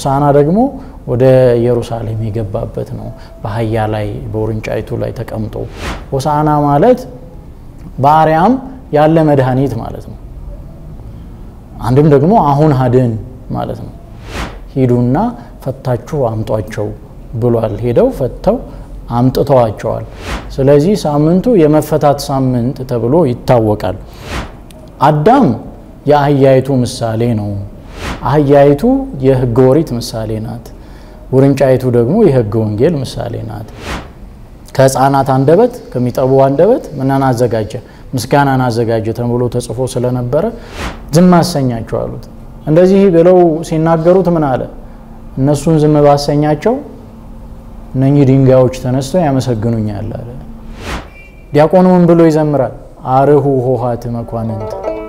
ሆሳና ደግሞ ወደ ኢየሩሳሌም የገባበት ነው። በአህያ ላይ በውርንጫይቱ ላይ ተቀምጦ ሆሳና ማለት በአርያም ያለ መድኃኒት ማለት ነው። አንድም ደግሞ አሁን አድን ማለት ነው። ሂዱና ፈታችሁ አምጧቸው ብሏል። ሄደው ፈተው አምጥተዋቸዋል። ስለዚህ ሳምንቱ የመፈታት ሳምንት ተብሎ ይታወቃል። አዳም የአህያይቱ ምሳሌ ነው። አህያይቱ የሕገ ኦሪት ምሳሌ ናት። ውርንጫይቱ ደግሞ የሕገ ወንጌል ምሳሌ ናት። ከሕፃናት አንደበት ከሚጠቡ አንደበት ምንን አዘጋጀ? ምስጋናን አዘጋጀ ተብሎ ተጽፎ ስለነበረ ዝም አሰኛቸው አሉት። እንደዚህ ብለው ሲናገሩት ምን አለ? እነሱን ዝም ባሰኛቸው እነኚህ ድንጋዮች ተነስተው ያመሰግኑኛል አለ። ዲያቆኑ ምን ብሎ ይዘምራል? አርሁ ሆሃት መኳንንት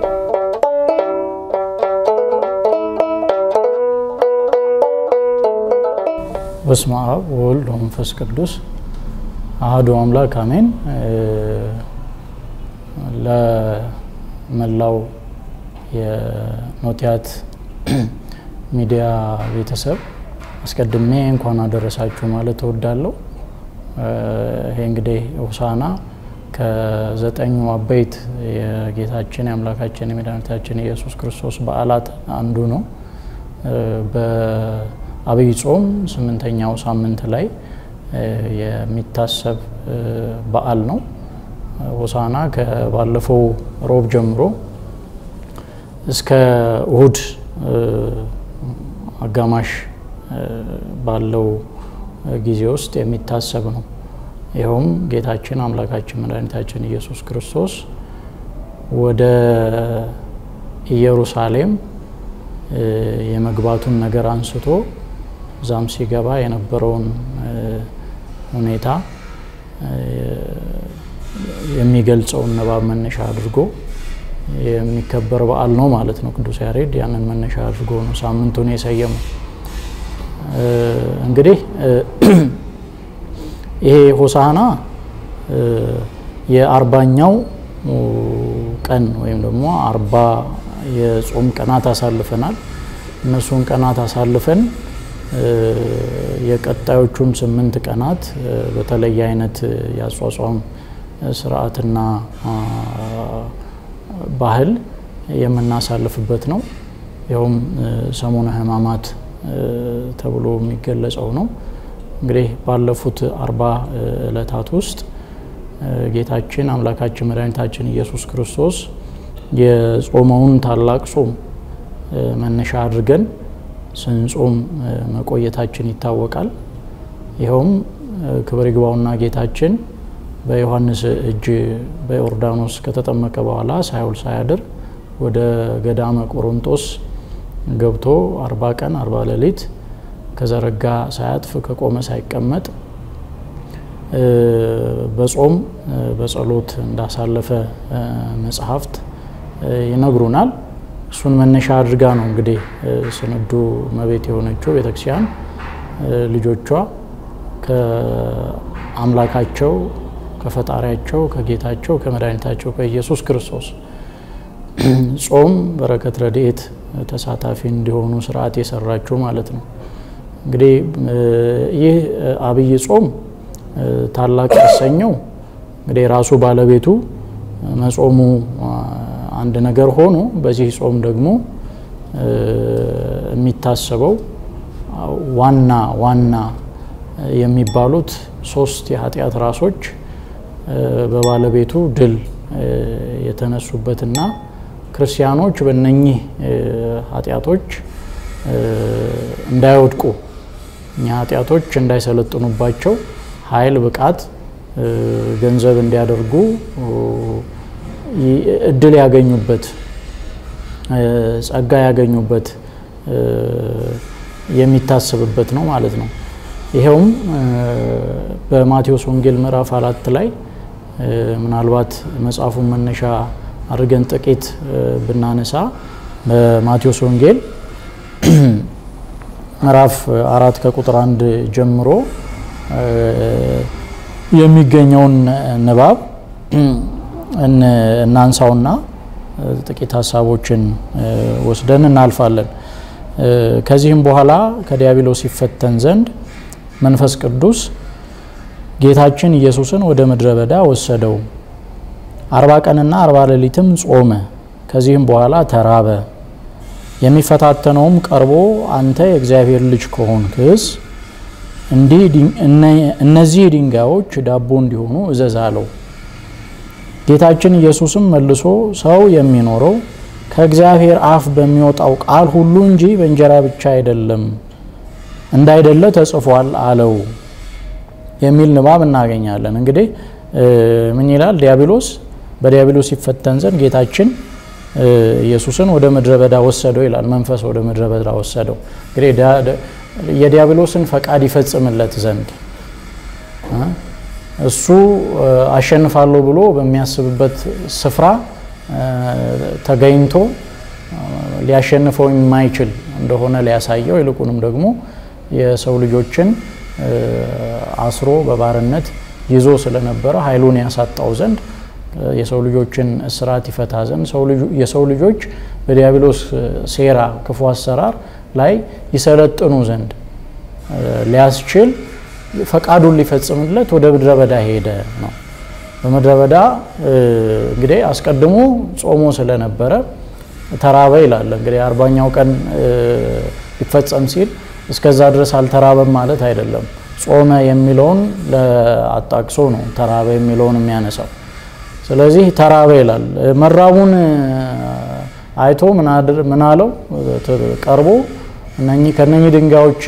በስመ አብ ወወልድ ወመንፈስ ቅዱስ አሐዱ አምላክ አሜን። ለመላው የኖቲያት ሚዲያ ቤተሰብ አስቀድሜ እንኳን አደረሳችሁ ማለት እወዳለሁ። ይሄ እንግዲህ ሆሳዕና ከዘጠኙ አበይት የጌታችን የአምላካችን የመድኃኒታችን የኢየሱስ ክርስቶስ በዓላት አንዱ ነው። በአብይ ጾም ስምንተኛው ሳምንት ላይ የሚታሰብ በዓል ነው። ሆሳዕና ከባለፈው ሮብ ጀምሮ እስከ እሁድ አጋማሽ ባለው ጊዜ ውስጥ የሚታሰብ ነው። ይኸውም ጌታችን አምላካችን መድኃኒታችን ኢየሱስ ክርስቶስ ወደ ኢየሩሳሌም የመግባቱን ነገር አንስቶ እዛም ሲገባ የነበረውን ሁኔታ የሚገልጸውን ንባብ መነሻ አድርጎ የሚከበር በዓል ነው ማለት ነው። ቅዱስ ያሬድ ያንን መነሻ አድርጎ ነው ሳምንቱን የሰየመው። እንግዲህ ይሄ ሆሳዕና የአርባኛው ቀን ወይም ደግሞ አርባ የጾም ቀናት አሳልፈናል። እነሱን ቀናት አሳልፈን የቀጣዮቹን ስምንት ቀናት በተለየ አይነት የአጿጿም ስርዓትና ባህል የምናሳልፍበት ነው። ይኸውም ሰሙነ ሕማማት ተብሎ የሚገለጸው ነው። እንግዲህ ባለፉት አርባ ዕለታት ውስጥ ጌታችን አምላካችን መድኃኒታችን ኢየሱስ ክርስቶስ የጾመውን ታላቅ ጾም መነሻ አድርገን ስንጾም መቆየታችን ይታወቃል። ይኸውም ክብር ይግባውና ጌታችን በዮሐንስ እጅ በዮርዳኖስ ከተጠመቀ በኋላ ሳይውል ሳያድር ወደ ገዳመ ቆሮንጦስ ገብቶ አርባ ቀን አርባ ሌሊት ከዘረጋ ሳያጥፍ ከቆመ ሳይቀመጥ በጾም በጸሎት እንዳሳለፈ መጽሐፍት ይነግሩናል። እሱን መነሻ አድርጋ ነው እንግዲህ ስንዱ እመቤት የሆነችው ቤተክርስቲያን ልጆቿ ከአምላካቸው ከፈጣሪያቸው ከጌታቸው ከመድኃኒታቸው ከኢየሱስ ክርስቶስ ጾም በረከት ረድኤት ተሳታፊ እንዲሆኑ ስርዓት የሰራችው ማለት ነው። እንግዲህ ይህ አብይ ጾም ታላቅ ያሰኘው እንግዲህ ራሱ ባለቤቱ መጾሙ አንድ ነገር ሆኖ በዚህ ጾም ደግሞ የሚታሰበው ዋና ዋና የሚባሉት ሶስት የኃጢአት ራሶች በባለቤቱ ድል የተነሱበትና ክርስቲያኖች በእነኚህ ኃጢአቶች እንዳይወድቁ እኛ ኃጢአቶች እንዳይሰለጥኑባቸው ኃይል፣ ብቃት፣ ገንዘብ እንዲያደርጉ እድል ያገኙበት ጸጋ ያገኙበት የሚታሰብበት ነው ማለት ነው። ይኸውም በማቴዎስ ወንጌል ምዕራፍ አራት ላይ ምናልባት መጽሐፉን መነሻ አድርገን ጥቂት ብናነሳ በማቴዎስ ወንጌል ምዕራፍ አራት ከቁጥር አንድ ጀምሮ የሚገኘውን ንባብ እናንሳውና ጥቂት ሀሳቦችን ወስደን እናልፋለን። ከዚህም በኋላ ከዲያብሎስ ይፈተን ዘንድ መንፈስ ቅዱስ ጌታችን ኢየሱስን ወደ ምድረ በዳ ወሰደው። አርባ ቀንና አርባ ሌሊትም ጾመ። ከዚህም በኋላ ተራበ። የሚፈታተነውም ቀርቦ አንተ የእግዚአብሔር ልጅ ከሆንክስ እንዲህ እነዚህ ድንጋዮች ዳቦ እንዲሆኑ እዘዝ አለው። ጌታችን ኢየሱስም መልሶ ሰው የሚኖረው ከእግዚአብሔር አፍ በሚወጣው ቃል ሁሉ እንጂ በእንጀራ ብቻ አይደለም እንዳይደለ ተጽፏል አለው የሚል ንባብ እናገኛለን። እንግዲህ ምን ይላል? ዲያብሎስ በዲያብሎስ ይፈተን ዘንድ ጌታችን ኢየሱስን ወደ ምድረ በዳ ወሰደው ይላል። መንፈስ ወደ ምድረ በዳ ወሰደው። እንግዲህ የዲያብሎስን ፈቃድ ይፈጽምለት ዘንድ እሱ አሸንፋለሁ ብሎ በሚያስብበት ስፍራ ተገኝቶ ሊያሸንፈው የማይችል እንደሆነ ሊያሳየው ይልቁንም ደግሞ የሰው ልጆችን አስሮ በባርነት ይዞ ስለነበረ ኃይሉን ያሳጣው ዘንድ የሰው ልጆችን እስራት ይፈታ ዘንድ የሰው ልጆች በዲያብሎስ ሴራ ክፉ አሰራር ላይ ይሰለጥኑ ዘንድ ሊያስችል ፈቃዱን ሊፈጽምለት ወደ ምድረ በዳ ሄደ ነው። በምድረ በዳ እንግዲህ አስቀድሞ ጾሞ ስለነበረ ተራበ ይላል። እንግዲህ አርባኛው ቀን ሊፈጸም ሲል እስከዛ ድረስ አልተራበም ማለት አይደለም። ጾመ የሚለውን አጣቅሶ ነው ተራበ የሚለውን የሚያነሳው። ስለዚህ ተራበ ይላል። መራቡን አይቶ ምን አለው? ቀርቦ ከነኚህ ድንጋዮች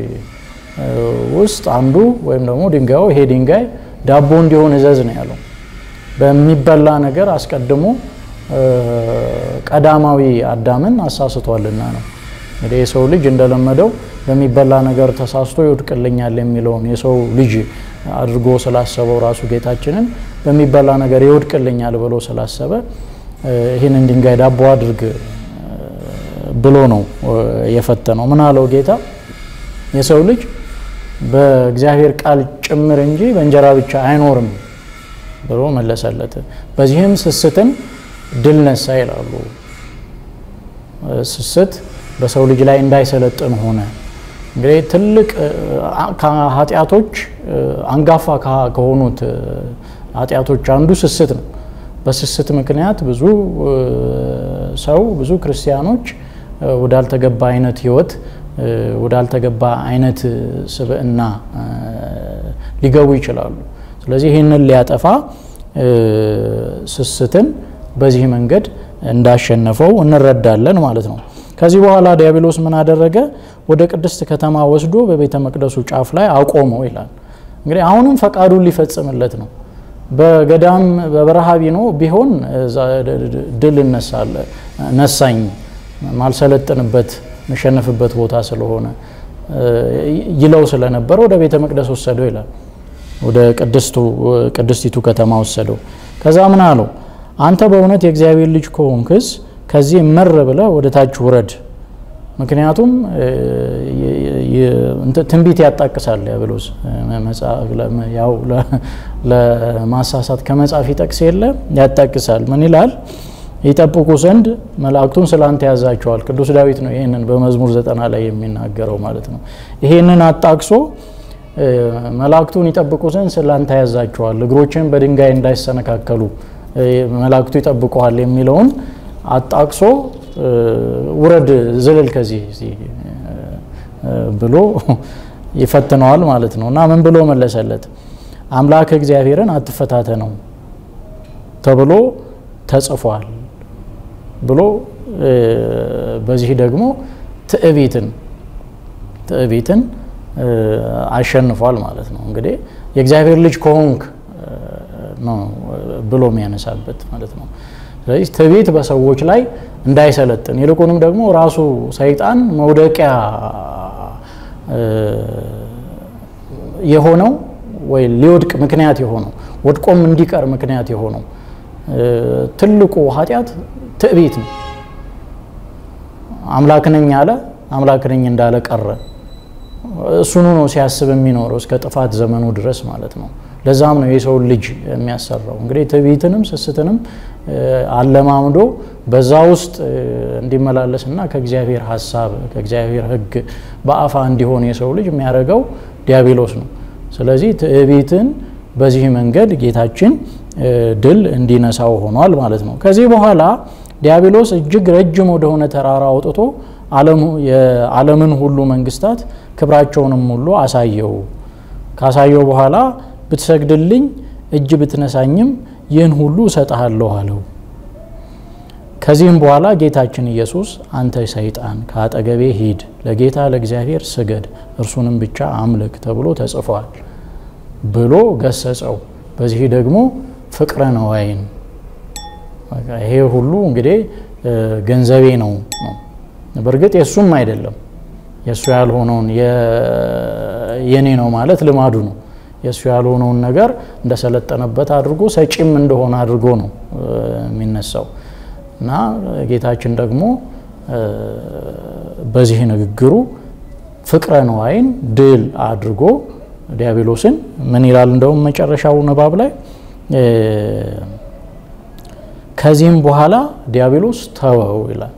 ውስጥ አንዱ ወይም ደግሞ ድንጋዩ ይሄ ድንጋይ ዳቦ እንዲሆን እዘዝ ነው ያለው። በሚበላ ነገር አስቀድሞ ቀዳማዊ አዳምን አሳስቷልና ነው። እንግዲህ የሰው ልጅ እንደለመደው በሚበላ ነገር ተሳስቶ ይወድቅልኛል የሚለውን የሰው ልጅ አድርጎ ስላሰበው ራሱ ጌታችንን በሚበላ ነገር ይወድቅልኛል ብሎ ስላሰበ ይህንን ድንጋይ ዳቦ አድርግ ብሎ ነው የፈተነው። ምን አለው ጌታ? የሰው ልጅ በእግዚአብሔር ቃል ጭምር እንጂ በእንጀራ ብቻ አይኖርም ብሎ መለሰለት። በዚህም ስስትን ድል ነሳ ይላሉ። ስስት በሰው ልጅ ላይ እንዳይሰለጥን ሆነ። እንግዲህ ትልቅ ከኃጢአቶች አንጋፋ ከሆኑት ኃጢአቶች አንዱ ስስት ነው። በስስት ምክንያት ብዙ ሰው ብዙ ክርስቲያኖች ወዳልተገባ አይነት ህይወት ወዳልተገባ አይነት ስብዕና ሊገቡ ይችላሉ። ስለዚህ ይህንን ሊያጠፋ ስስትን በዚህ መንገድ እንዳሸነፈው እንረዳለን ማለት ነው። ከዚህ በኋላ ዲያብሎስ ምን አደረገ? ወደ ቅድስት ከተማ ወስዶ በቤተ መቅደሱ ጫፍ ላይ አቆመው ይላል። እንግዲህ አሁንም ፈቃዱን ሊፈጽምለት ነው። በገዳም በበረሃ ቢኖ ቢሆን ድል ነሳኝ ማልሰለጥንበት መሸነፍበት ቦታ ስለሆነ ይለው ስለነበረ ወደ ቤተ መቅደስ ወሰደው ይላል። ወደ ቅድስቲቱ ከተማ ወሰደው። ከዛ ምን አለው? አንተ በእውነት የእግዚአብሔር ልጅ ከሆንክስ ከዚህ መር ብለህ ወደ ታች ውረድ። ምክንያቱም ትንቢት ያጣቅሳል ዲያብሎስ። ያው ለማሳሳት ከመጻፍ ይጠቅስ የለ ያጣቅሳል። ምን ይላል? ይጠብቁ ዘንድ መላእክቱን ስላንተ ያዛቸዋል። ቅዱስ ዳዊት ነው ይህንን በመዝሙር ዘጠና ላይ የሚናገረው ማለት ነው። ይህንን አጣቅሶ መላእክቱን ይጠብቁ ዘንድ ስላንተ ያዛቸዋል፣ እግሮችን በድንጋይ እንዳይሰነካከሉ መላእክቱ ይጠብቀዋል የሚለውን አጣቅሶ ውረድ ዝልል ከዚህ ብሎ ይፈትነዋል ማለት ነው። እና ምን ብሎ መለሰለት? አምላክ እግዚአብሔርን አትፈታተነው ተብሎ ተጽፏል ብሎ በዚህ ደግሞ ትዕቢትን ትዕቢትን አሸንፏል ማለት ነው። እንግዲህ የእግዚአብሔር ልጅ ከሆንክ ነው ብሎ የሚያነሳበት ማለት ነው። ስለዚህ ትዕቢት በሰዎች ላይ እንዳይሰለጥን ይልቁንም ደግሞ ራሱ ሰይጣን መውደቂያ የሆነው ወይ ሊወድቅ ምክንያት የሆነው ወድቆም እንዲቀር ምክንያት የሆነው ትልቁ ኃጢአት ትዕቢት ነው። አምላክ ነኝ አለ፣ አምላክ ነኝ እንዳለ ቀረ። እሱኑ ነው ሲያስብ የሚኖረው እስከ ጥፋት ዘመኑ ድረስ ማለት ነው። ለዛም ነው የሰውን ልጅ የሚያሰራው። እንግዲህ ትዕቢትንም ስስትንም አለማምዶ በዛ ውስጥ እንዲመላለስና ከእግዚአብሔር ሀሳብ ከእግዚአብሔር ሕግ በአፋ እንዲሆን የሰው ልጅ የሚያደርገው ዲያብሎስ ነው። ስለዚህ ትዕቢትን በዚህ መንገድ ጌታችን ድል እንዲነሳው ሆኗል ማለት ነው። ከዚህ በኋላ ዲያብሎስ እጅግ ረጅም ወደሆነ ተራራ አውጥቶ የዓለምን ሁሉ መንግስታት ክብራቸውንም ሁሉ አሳየው። ካሳየው በኋላ ብትሰግድልኝ እጅ ብትነሳኝም ይህን ሁሉ እሰጥሃለሁ አለው። ከዚህም በኋላ ጌታችን ኢየሱስ አንተ ሰይጣን ከአጠገቤ ሂድ፣ ለጌታ ለእግዚአብሔር ስገድ፣ እርሱንም ብቻ አምልክ ተብሎ ተጽፏል ብሎ ገሰጸው። በዚህ ደግሞ ፍቅረ ነዋይን ይሄ ሁሉ እንግዲህ ገንዘቤ ነው ነው በእርግጥ የእሱም አይደለም የእሱ ያልሆነውን የኔ ነው ማለት ልማዱ ነው። የእሱ ያልሆነውን ነገር እንደሰለጠነበት አድርጎ ሰጪም እንደሆነ አድርጎ ነው የሚነሳው እና ጌታችን ደግሞ በዚህ ንግግሩ ፍቅረ ነዋይን ድል አድርጎ ዲያብሎስን ምን ይላል? እንደውም መጨረሻው ንባብ ላይ ከዚህም በኋላ ዲያብሎስ ተወው ይላል።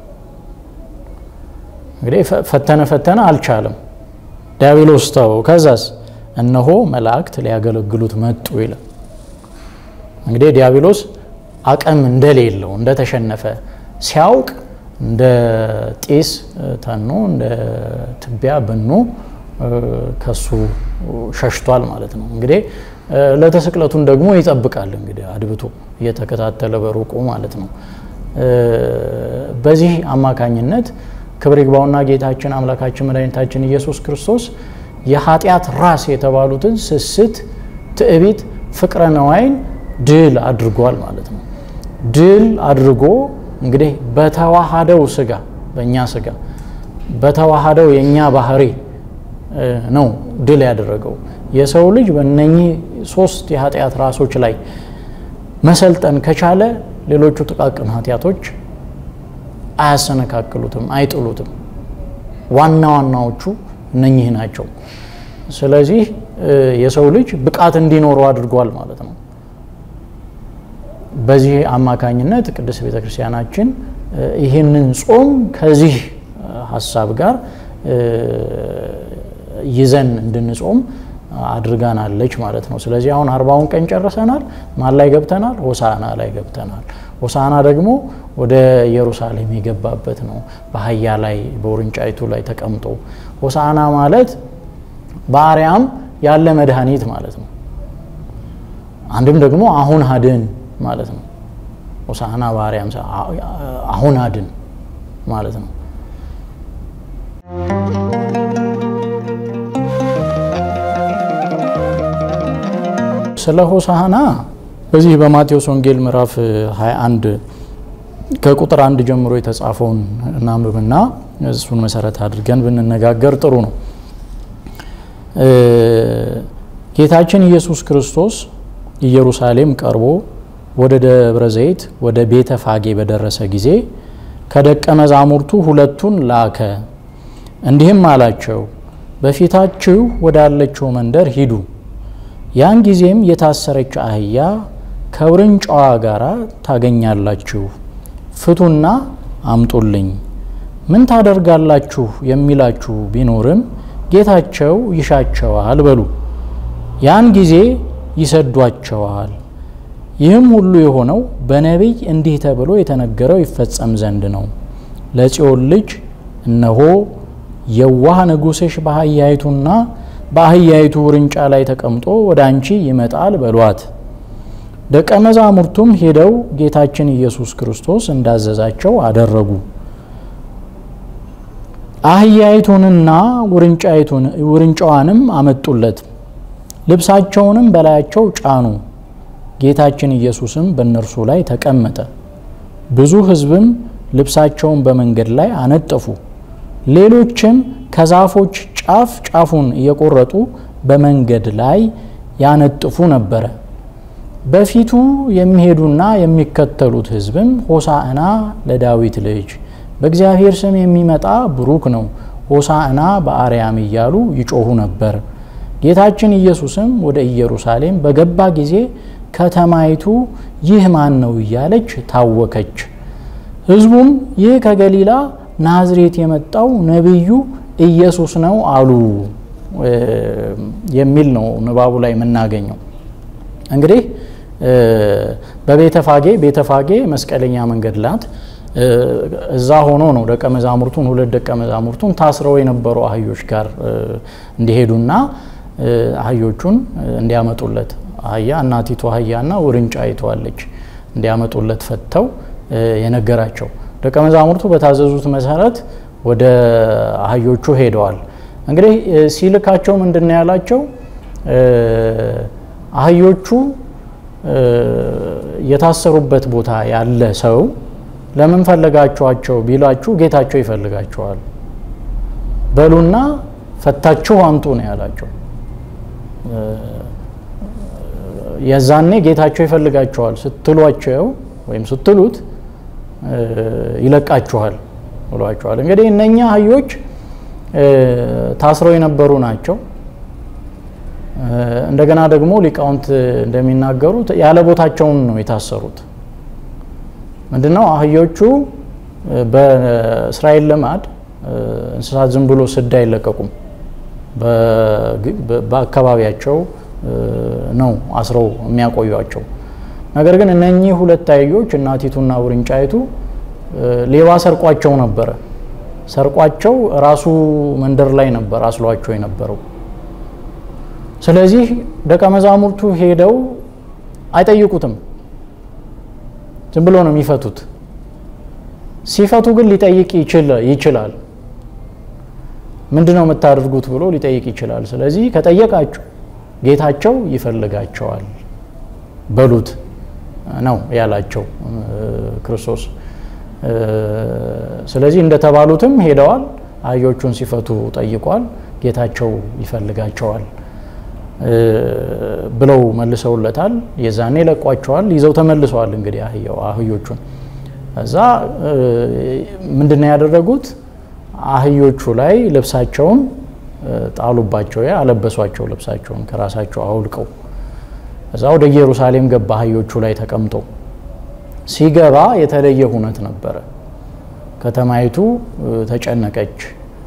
እንግዲህ ፈተነ ፈተነ አልቻለም። ዲያብሎስ ተወው። ከዛስ እነሆ መላእክት ሊያገለግሉት መጡ ይላል። እንግዲህ ዲያብሎስ አቅም እንደሌለው እንደተሸነፈ ሲያውቅ እንደ ጢስ ተኖ እንደ ትቢያ በኖ ከሱ ሸሽቷል ማለት ነው። እንግዲህ ለተስቅለቱን ደግሞ ይጠብቃል እንግዲህ አድብቶ እየተከታተለ በሩቁ ማለት ነው። በዚህ አማካኝነት ክብር ይግባውና ጌታችን አምላካችን መድኃኒታችን ኢየሱስ ክርስቶስ የኃጢአት ራስ የተባሉትን ስስት፣ ትዕቢት፣ ፍቅረ ነዋይን ድል አድርጓል ማለት ነው። ድል አድርጎ እንግዲህ በተዋሃደው ስጋ በእኛ ስጋ በተዋሃደው የእኛ ባህሪ ነው ድል ያደረገው። የሰው ልጅ በእነኚህ ሶስት የኃጢአት ራሶች ላይ መሰልጠን ከቻለ ሌሎቹ ጥቃቅን ኃጢአቶች አያሰነካክሉትም፣ አይጥሉትም። ዋና ዋናዎቹ እነኚህ ናቸው። ስለዚህ የሰው ልጅ ብቃት እንዲኖረው አድርጓል ማለት ነው። በዚህ አማካኝነት ቅድስት ቤተ ክርስቲያናችን ይህንን ጾም ከዚህ ሀሳብ ጋር ይዘን እንድንጾም አድርጋናለች ማለት ነው። ስለዚህ አሁን አርባውን ቀን ጨርሰናል። ማን ላይ ገብተናል? ሆሳና ላይ ገብተናል። ሆሳና ደግሞ ወደ ኢየሩሳሌም የገባበት ነው። በአህያ ላይ በውርንጫይቱ ላይ ተቀምጦ ሆሳና ማለት በአርያም ያለ መድኃኒት ማለት ነው። አንድም ደግሞ አሁን አድን ማለት ነው። ሆሳና በአርያም አሁን አድን ማለት ነው። ስለ ሆሳዕና በዚህ በማቴዎስ ወንጌል ምዕራፍ 21 ከቁጥር አንድ ጀምሮ የተጻፈውን እናንብብና እሱን መሰረት አድርገን ብንነጋገር ጥሩ ነው። ጌታችን ኢየሱስ ክርስቶስ ኢየሩሳሌም ቀርቦ ወደ ደብረ ዘይት ወደ ቤተ ፋጌ በደረሰ ጊዜ ከደቀ መዛሙርቱ ሁለቱን ላከ፣ እንዲህም አላቸው፣ በፊታችሁ ወዳለችው መንደር ሂዱ ያን ጊዜም የታሰረች አህያ ከውርንጫዋ ጋር ታገኛላችሁ፣ ፍቱና አምጡልኝ። ምን ታደርጋላችሁ የሚላችሁ ቢኖርም ጌታቸው ይሻቸዋል በሉ። ያን ጊዜ ይሰዷቸዋል። ይህም ሁሉ የሆነው በነቢይ እንዲህ ተብሎ የተነገረው ይፈጸም ዘንድ ነው። ለጽዮን ልጅ እነሆ የዋህ ንጉሥሽ በአህያይቱና በአህያይቱ ውርንጫ ላይ ተቀምጦ ወደ አንቺ ይመጣል በሏት። ደቀ መዛሙርቱም ሄደው ጌታችን ኢየሱስ ክርስቶስ እንዳዘዛቸው አደረጉ። አህያይቱንና ውርንጫዋንም አመጡለት፣ ልብሳቸውንም በላያቸው ጫኑ። ጌታችን ኢየሱስም በእነርሱ ላይ ተቀመጠ። ብዙ ሕዝብም ልብሳቸውን በመንገድ ላይ አነጠፉ። ሌሎችም ከዛፎች ጫፍ ጫፉን እየቆረጡ በመንገድ ላይ ያነጥፉ ነበረ። በፊቱ የሚሄዱና የሚከተሉት ሕዝብም ሆሳዕና ለዳዊት ልጅ በእግዚአብሔር ስም የሚመጣ ብሩክ ነው፣ ሆሳዕና በአርያም እያሉ ይጮሁ ነበር። ጌታችን ኢየሱስም ወደ ኢየሩሳሌም በገባ ጊዜ ከተማይቱ ይህ ማን ነው እያለች ታወከች። ሕዝቡም ይህ ከገሊላ ናዝሬት የመጣው ነቢዩ ኢየሱስ ነው አሉ የሚል ነው ንባቡ ላይ የምናገኘው። እንግዲህ በቤተፋጌ ቤተፋጌ መስቀለኛ መንገድ ላት እዛ ሆኖ ነው ደቀ መዛሙርቱን ሁለት ደቀ መዛሙርቱን ታስረው የነበሩ አህዮች ጋር እንዲሄዱና አህዮቹን እንዲያመጡለት አህያ እናቲቱ አህያና ውርንጫ አይተዋለች እንዲያመጡለት ፈተው የነገራቸው ደቀ መዛሙርቱ በታዘዙት መሰረት ወደ አህዮቹ ሄደዋል። እንግዲህ ሲልካቸው ምንድን ነው ያላቸው? አህዮቹ የታሰሩበት ቦታ ያለ ሰው ለምን ፈለጋችኋቸው ቢላችሁ ጌታቸው ይፈልጋቸዋል በሉና ፈታችሁ አምጡ ነው ያላቸው። የዛኔ ጌታቸው ይፈልጋቸዋል ስትሏቸው ወይም ስትሉት ይለቃችኋል ብሏቸዋል። እንግዲህ እነኛ አህዮች ታስረው የነበሩ ናቸው። እንደገና ደግሞ ሊቃውንት እንደሚናገሩት ያለ ቦታቸውን ነው የታሰሩት። ምንድነው አህዮቹ በእስራኤል ልማድ እንስሳት ዝም ብሎ ስድ አይለቀቁም። በአካባቢያቸው ነው አስረው የሚያቆዩቸው። ነገር ግን እነኚህ ሁለት አህዮች እናቲቱና ውርንጫይቱ ሌባ ሰርቋቸው ነበረ። ሰርቋቸው ራሱ መንደር ላይ ነበር አስሏቸው የነበረው። ስለዚህ ደቀ መዛሙርቱ ሄደው አይጠይቁትም። ዝም ብሎ ነው የሚፈቱት። ሲፈቱ ግን ሊጠይቅ ይችላል። ምንድን ነው የምታደርጉት ብሎ ሊጠይቅ ይችላል። ስለዚህ ከጠየቃችሁ ጌታቸው ይፈልጋቸዋል በሉት ነው ያላቸው ክርስቶስ። ስለዚህ እንደተባሉትም ሄደዋል። አህዮቹን ሲፈቱ ጠይቋል። ጌታቸው ይፈልጋቸዋል ብለው መልሰውለታል። የዛኔ ለቋቸዋል። ይዘው ተመልሰዋል። እንግዲህ አህዮቹን እዛ ምንድን ነው ያደረጉት? አህዮቹ ላይ ልብሳቸውን ጣሉባቸው፣ አለበሷቸው። ልብሳቸውን ከራሳቸው አውልቀው እዛ ወደ ኢየሩሳሌም ገባ። አህዮቹ ላይ ተቀምጦ ሲገባ የተለየ ሁነት ነበረ። ከተማይቱ ተጨነቀች።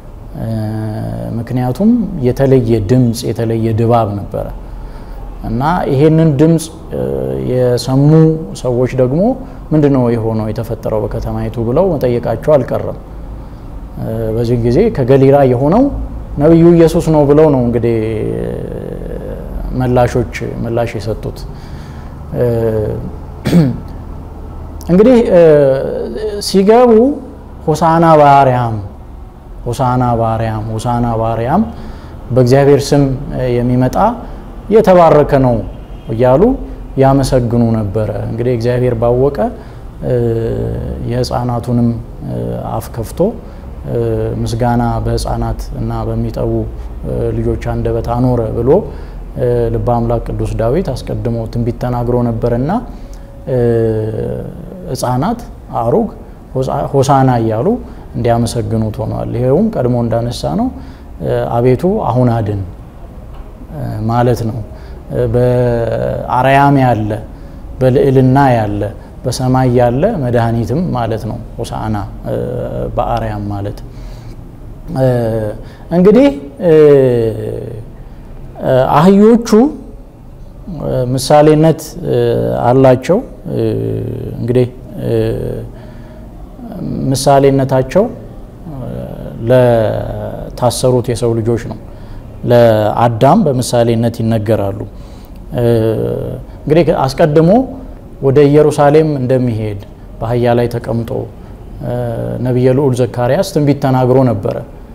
ምክንያቱም የተለየ ድምፅ፣ የተለየ ድባብ ነበረ እና ይሄንን ድምፅ የሰሙ ሰዎች ደግሞ ምንድን ነው የሆነው የተፈጠረው በከተማይቱ ብለው መጠየቃቸው አልቀረም። በዚህ ጊዜ ከገሊላ የሆነው ነቢዩ ኢየሱስ ነው ብለው ነው እንግዲህ መላሾች ምላሽ የሰጡት። እንግዲህ ሲገቡ ሆሳና በአርያም ሆሳና በአርያም ሆሳና በአርያም በእግዚአብሔር ስም የሚመጣ የተባረከ ነው እያሉ ያመሰግኑ ነበረ። እንግዲህ እግዚአብሔር ባወቀ የሕፃናቱንም አፍ ከፍቶ ምስጋና በሕፃናት እና በሚጠቡ ልጆች አንደበት አኖረ ብሎ ልበ አምላክ ቅዱስ ዳዊት አስቀድሞ ትንቢት ተናግሮ ነበርና ሕፃናት አሩግ ሆሳና እያሉ እንዲያመሰግኑት ሆኗል። ይሄውም ቀድሞ እንዳነሳ ነው አቤቱ አሁን አድን ማለት ነው። በአርያም ያለ በልዕልና ያለ በሰማይ ያለ መድኃኒትም ማለት ነው። ሆሳዕና በአርያም ማለት እንግዲህ አህዮቹ ምሳሌነት አላቸው። እንግዲህ ምሳሌነታቸው ለታሰሩት የሰው ልጆች ነው። ለአዳም በምሳሌነት ይነገራሉ። እንግዲህ አስቀድሞ ወደ ኢየሩሳሌም እንደሚሄድ በአህያ ላይ ተቀምጦ ነቢየ ልዑል ዘካርያስ ትንቢት ተናግሮ ነበረ።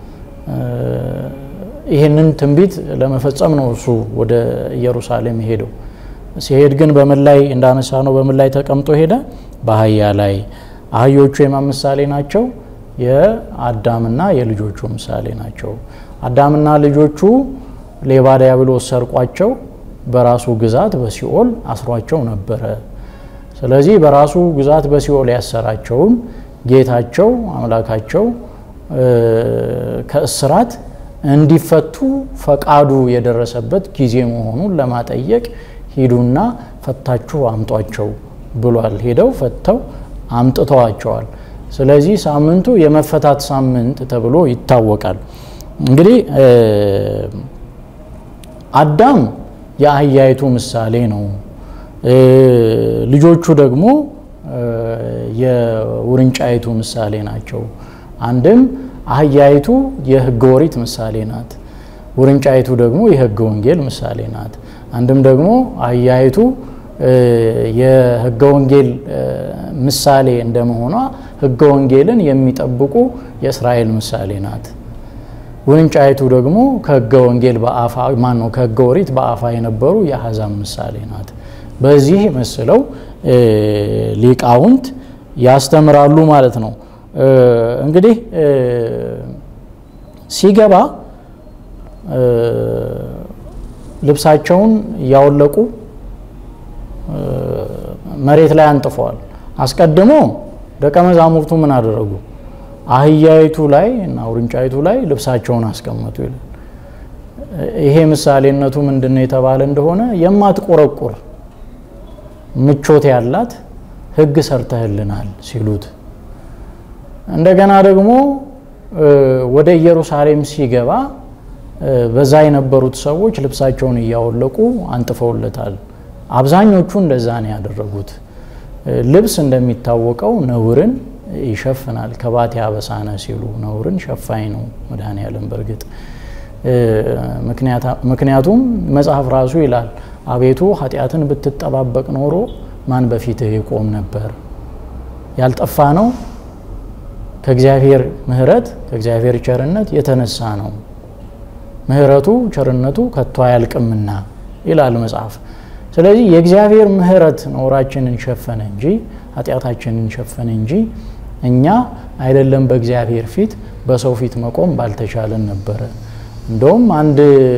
ይህንን ትንቢት ለመፈጸም ነው እሱ ወደ ኢየሩሳሌም ሄደው። ሲሄድ ግን በምን ላይ እንዳነሳ ነው በምን ላይ ተቀምጦ ሄደ? በአህያ ላይ። አህዮቹ የማን ምሳሌ ናቸው? የአዳምና የልጆቹ ምሳሌ ናቸው። አዳምና ልጆቹ ሌባ ዲያብሎስ ሰርቋቸው በራሱ ግዛት በሲኦል አስሯቸው ነበረ። ስለዚህ በራሱ ግዛት በሲኦል ያሰራቸውን ጌታቸው አምላካቸው ከእስራት እንዲፈቱ ፈቃዱ የደረሰበት ጊዜ መሆኑን ለማጠየቅ ሂዱና ፈታችሁ አምጧቸው ብሏል። ሄደው ፈተው አምጥተዋቸዋል። ስለዚህ ሳምንቱ የመፈታት ሳምንት ተብሎ ይታወቃል። እንግዲህ አዳም የአህያይቱ ምሳሌ ነው። ልጆቹ ደግሞ የውርንጫይቱ ምሳሌ ናቸው። አንድም አህያይቱ የሕገ ኦሪት ምሳሌ ናት። ውርንጫይቱ ደግሞ የሕገ ወንጌል ምሳሌ ናት። አንድም ደግሞ አህያይቱ የሕገ ወንጌል ምሳሌ እንደመሆኗ ሕገ ወንጌልን የሚጠብቁ የእስራኤል ምሳሌ ናት። ውርንጫይቱ ደግሞ ከሕገ ወንጌል በአፋ ማን ነው ከሕገ ኦሪት በአፋ የነበሩ የአሕዛብ ምሳሌ ናት። በዚህ መስለው ሊቃውንት ያስተምራሉ ማለት ነው። እንግዲህ ሲገባ ልብሳቸውን እያወለቁ መሬት ላይ አንጥፈዋል። አስቀድሞ ደቀ መዛሙርቱ ምን አደረጉ? አህያይቱ ላይ እና ውርንጫይቱ ላይ ልብሳቸውን አስቀመጡ ይላል። ይሄ ምሳሌነቱ ምንድን ነው የተባለ እንደሆነ የማትቆረቁር ምቾት ያላት ሕግ ሰርተህልናል ሲሉት፣ እንደገና ደግሞ ወደ ኢየሩሳሌም ሲገባ በዛ የነበሩት ሰዎች ልብሳቸውን እያወለቁ አንጥፈውለታል። አብዛኞቹ እንደዛ ነው ያደረጉት። ልብስ እንደሚታወቀው ነውርን ይሸፍናል። ከባቴ አበሳነ ሲሉ ነውርን ሸፋኝ ነው መድኃኔዓለም። በእርግጥ ምክንያቱም መጽሐፍ ራሱ ይላል አቤቱ ኃጢአትን ብትጠባበቅ ኖሮ ማን በፊትህ ይቆም ነበር? ያልጠፋ ነው ከእግዚአብሔር ምሕረት ከእግዚአብሔር ቸርነት የተነሳ ነው። ምሕረቱ ቸርነቱ ከቶ አያልቅምና ይላል መጽሐፍ። ስለዚህ የእግዚአብሔር ምሕረት ነውራችንን ሸፈነ እንጂ ኃጢአታችንን ሸፈነ እንጂ እኛ አይደለም በእግዚአብሔር ፊት በሰው ፊት መቆም ባልተቻለን ነበረ። እንደውም አንድ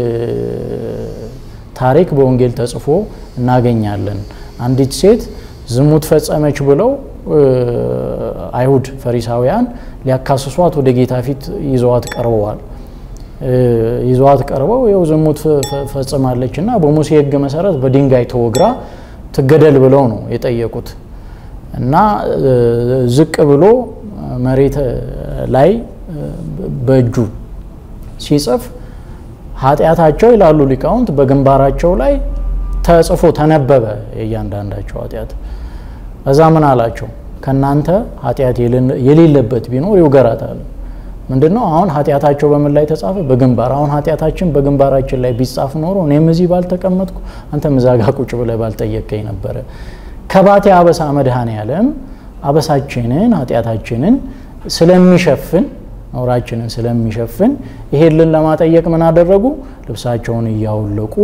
ታሪክ በወንጌል ተጽፎ እናገኛለን። አንዲት ሴት ዝሙት ፈጸመች ብለው አይሁድ ፈሪሳውያን ሊያካስሷት ወደ ጌታ ፊት ይዘዋት ቀርበዋል። ይዘዋት ቀርበው ይኸው ዝሙት ፈጽማለች እና በሙሴ ሕግ መሰረት በድንጋይ ተወግራ ትገደል ብለው ነው የጠየቁት እና ዝቅ ብሎ መሬት ላይ በእጁ ሲጽፍ ኃጢአታቸው ይላሉ ሊቃውንት በግንባራቸው ላይ ተጽፎ ተነበበ የእያንዳንዳቸው ኃጢአት። እዛ ምን አላቸው? ከእናንተ ኃጢአት የሌለበት ቢኖር ይውገራታል። ምንድን ነው አሁን ኃጢአታቸው በምን ላይ ተጻፈ? በግንባር። አሁን ኃጢአታችን በግንባራችን ላይ ቢጻፍ ኖሮ እኔም እዚህ ባልተቀመጥኩ አንተም እዛ ጋ ቁጭ ብለህ ባልጠየቀኝ ነበረ። ከባቴ አበሳ መድኃኔዓለም አበሳችንን ኃጢአታችንን ስለሚሸፍን ነውራችንን ስለሚሸፍን ይሄንን ለማጠየቅ ምን አደረጉ? ልብሳቸውን እያወለቁ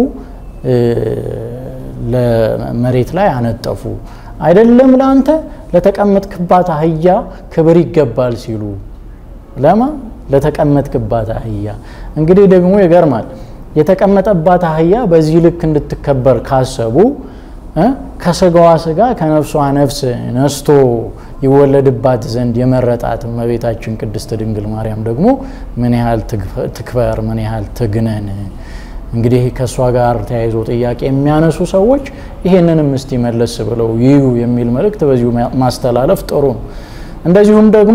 ለመሬት ላይ አነጠፉ። አይደለም ለአንተ ለተቀመጥክባት አህያ ክብር ይገባል ሲሉ ለማ ለተቀመጥክባት አህያ። እንግዲህ ደግሞ ይገርማል። የተቀመጠባት አህያ በዚህ ልክ እንድትከበር ካሰቡ ከስጋዋ ስጋ ከነፍሷ ነፍስ ነስቶ ይወለድባት ዘንድ የመረጣት እመቤታችን ቅድስት ድንግል ማርያም ደግሞ ምን ያህል ትክበር፣ ምን ያህል ትግነን። እንግዲህ ከእሷ ጋር ተያይዞ ጥያቄ የሚያነሱ ሰዎች ይሄንንም እስቲ መለስ ብለው ይዩ የሚል መልእክት በዚሁ ማስተላለፍ ጥሩ ነው። እንደዚሁም ደግሞ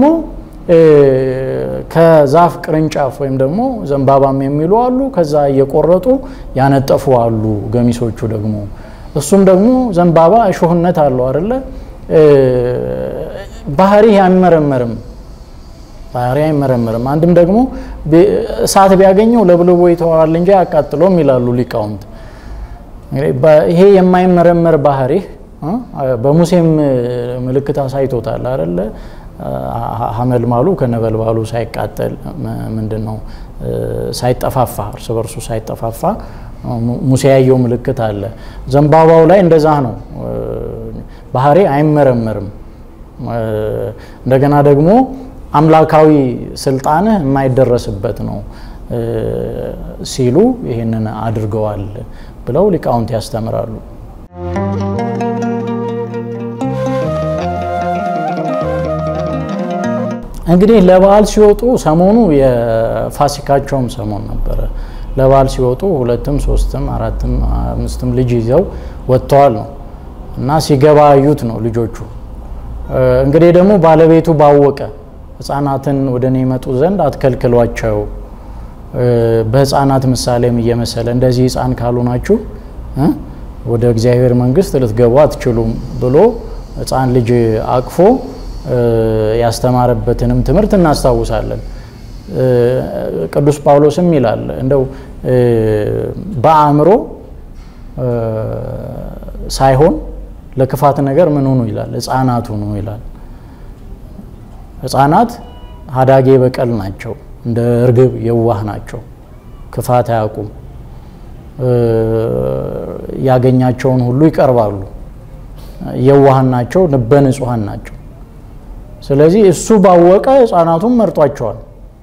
ከዛፍ ቅርንጫፍ ወይም ደግሞ ዘንባባም የሚሉ አሉ። ከዛ እየቆረጡ ያነጠፉ አሉ ገሚሶቹ ደግሞ እሱም ደግሞ ዘንባባ እሾህነት አለው አይደለ? ባህሪ አይመረመርም ባህሪ አይመረመርም። አንድም ደግሞ እሳት ቢያገኘው ለብልቦ ይተዋል እንጂ አያቃጥሎም ይላሉ ሊቃውንት። ይሄ የማይመረመር ባህሪ በሙሴም ምልክት አሳይቶታል አይደለ? ሀመልማሉ ከነበልባሉ ሳይቃጠል ምንድን ነው ሳይጠፋፋ እርስ በርሱ ሳይጠፋፋ ሙሴ ያየው ምልክት አለ። ዘንባባው ላይ እንደዛ ነው። ባህሪ አይመረመርም። እንደገና ደግሞ አምላካዊ ስልጣንህ የማይደረስበት ነው ሲሉ ይህንን አድርገዋል ብለው ሊቃውንት ያስተምራሉ። እንግዲህ ለበዓል ሲወጡ ሰሞኑ የፋሲካቸውም ሰሞን ነበረ። ለበዓል ሲወጡ ሁለትም ሶስትም አራትም አምስትም ልጅ ይዘው ወጥተዋል ነው። እና ሲገባ አዩት ነው ልጆቹ። እንግዲህ ደግሞ ባለቤቱ ባወቀ ሕፃናትን ወደ እኔ ይመጡ ዘንድ አትከልክሏቸው፣ በሕፃናት ምሳሌም እየመሰለ እንደዚህ ሕፃን ካልሆናችሁ ወደ እግዚአብሔር መንግሥት ልትገቡ አትችሉም ብሎ ሕፃን ልጅ አቅፎ ያስተማረበትንም ትምህርት እናስታውሳለን። ቅዱስ ጳውሎስም ይላል እንደው በአእምሮ ሳይሆን ለክፋት ነገር ምን ሁኑ ይላል፣ ሕፃናት ሁኑ ይላል። ሕፃናት ሀዳጌ በቀል ናቸው፣ እንደ እርግብ የዋህ ናቸው፣ ክፋት አያውቁም፣ ያገኛቸውን ሁሉ ይቀርባሉ፣ የዋሃን ናቸው፣ ልበ ንጹሐን ናቸው። ስለዚህ እሱ ባወቀ ሕፃናቱን መርጧቸዋል።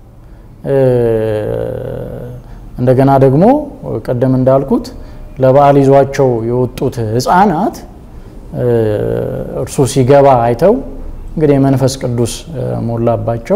እንደገና ደግሞ ቀደም እንዳልኩት ለበዓል ይዟቸው የወጡት ሕፃናት እርሱ ሲገባ አይተው እንግዲህ የመንፈስ ቅዱስ ሞላባቸው።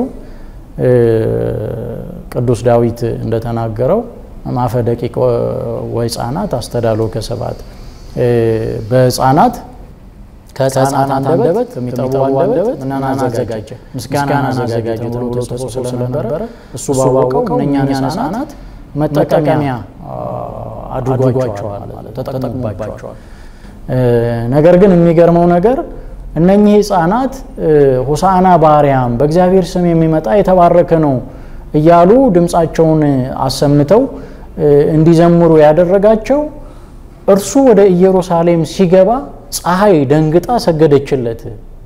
ቅዱስ ዳዊት እንደተናገረው ማፈ ደቂቅ ወሕፃናት አስተዳሎ ከሰባት በሕፃናት ከሕፃናት አንደበት የሚጠቡ አንደበት ምናን አዘጋጀ ምስጋናን አዘጋጀ ተብሎ ተጽፎ ስለነበረ እሱ ባወቀው እነኛን ሕፃናት መጠቀሚያ አድርጓቸዋል ማለት ተጠቅሞባቸዋል። ነገር ግን የሚገርመው ነገር እነኚህ ሕፃናት ሆሳዕና በአርያም በእግዚአብሔር ስም የሚመጣ የተባረከ ነው እያሉ ድምፃቸውን አሰምተው እንዲዘምሩ ያደረጋቸው እርሱ ወደ ኢየሩሳሌም ሲገባ ፀሐይ ደንግጣ ሰገደችለት።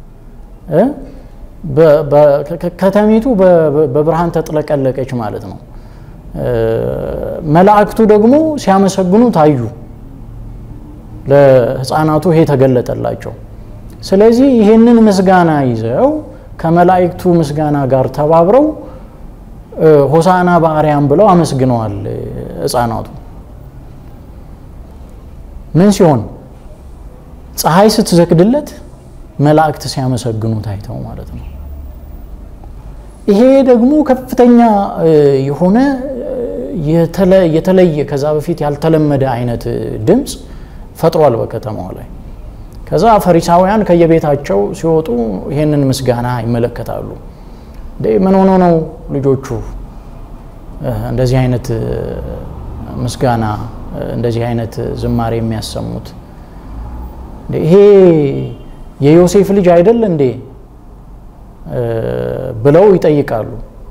ከተሚቱ በብርሃን ተጥለቀለቀች ማለት ነው። መላእክቱ ደግሞ ሲያመሰግኑ ታዩ። ለሕፃናቱ ይሄ ተገለጠላቸው። ስለዚህ ይህንን ምስጋና ይዘው ከመላእክቱ ምስጋና ጋር ተባብረው ሆሳዕና በአርያም ብለው አመስግነዋል ሕፃናቱ። ምን ሲሆን ፀሐይ ስትዘግድለት መላእክት ሲያመሰግኑ ታይተው ማለት ነው። ይሄ ደግሞ ከፍተኛ የሆነ የተለየ ከዛ በፊት ያልተለመደ አይነት ድምፅ ፈጥሯል በከተማዋ ላይ። ከዛ ፈሪሳውያን ከየቤታቸው ሲወጡ ይሄንን ምስጋና ይመለከታሉ። ምን ሆኖ ነው ልጆቹ እንደዚህ አይነት ምስጋና እንደዚህ አይነት ዝማሬ የሚያሰሙት? ይሄ የዮሴፍ ልጅ አይደል እንዴ ብለው ይጠይቃሉ።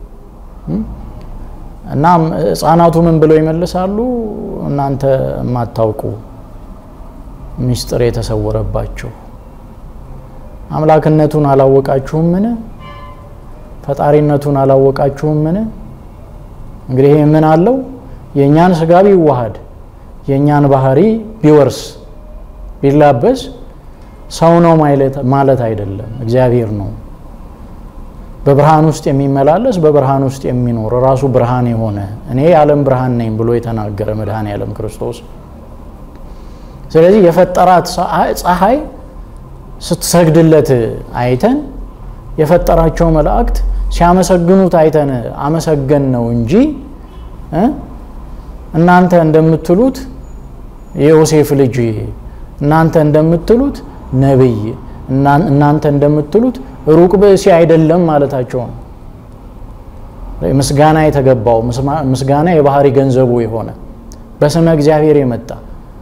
እናም ሕፃናቱ ምን ብለው ይመልሳሉ? እናንተ የማታውቁ ምስጢር የተሰወረባችሁ አምላክነቱን አላወቃችሁም ምን? ፈጣሪነቱን አላወቃችሁም ምን? እንግዲህ ይህ ምን አለው? የእኛን ስጋ ቢዋሃድ የእኛን ባህሪ ቢወርስ ቢላበስ ሰው ነው ማለት አይደለም፣ እግዚአብሔር ነው። በብርሃን ውስጥ የሚመላለስ በብርሃን ውስጥ የሚኖር ራሱ ብርሃን የሆነ እኔ የዓለም ብርሃን ነኝ ብሎ የተናገረ መድኃኔ ዓለም ክርስቶስ። ስለዚህ የፈጠራት ፀሐይ ስትሰግድለት አይተን የፈጠራቸው መላእክት ሲያመሰግኑት አይተን አመሰገን ነው እንጂ እናንተ እንደምትሉት የዮሴፍ ልጅ እናንተ እንደምትሉት ነቢይ እናንተ እንደምትሉት ሩቅ ብእሲ አይደለም ማለታቸው ነው። ምስጋና የተገባው ምስጋና የባህሪ ገንዘቡ የሆነ በስመ እግዚአብሔር የመጣ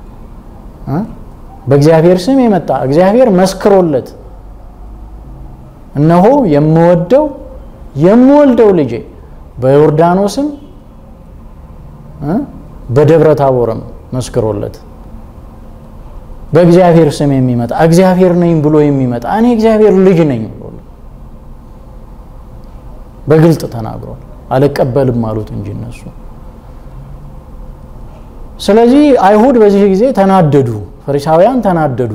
በእግዚአብሔር ስም የመጣ እግዚአብሔር መስክሮለት እነሆ የምወደው የምወልደው ልጄ በዮርዳኖስም በደብረ ታቦርም መስክሮለት በእግዚአብሔር ስም የሚመጣ እግዚአብሔር ነኝ ብሎ የሚመጣ እኔ እግዚአብሔር ልጅ ነኝ ብሎ በግልጥ ተናግሯል። አልቀበልም አሉት እንጂ እነሱ። ስለዚህ አይሁድ በዚህ ጊዜ ተናደዱ፣ ፈሪሳውያን ተናደዱ።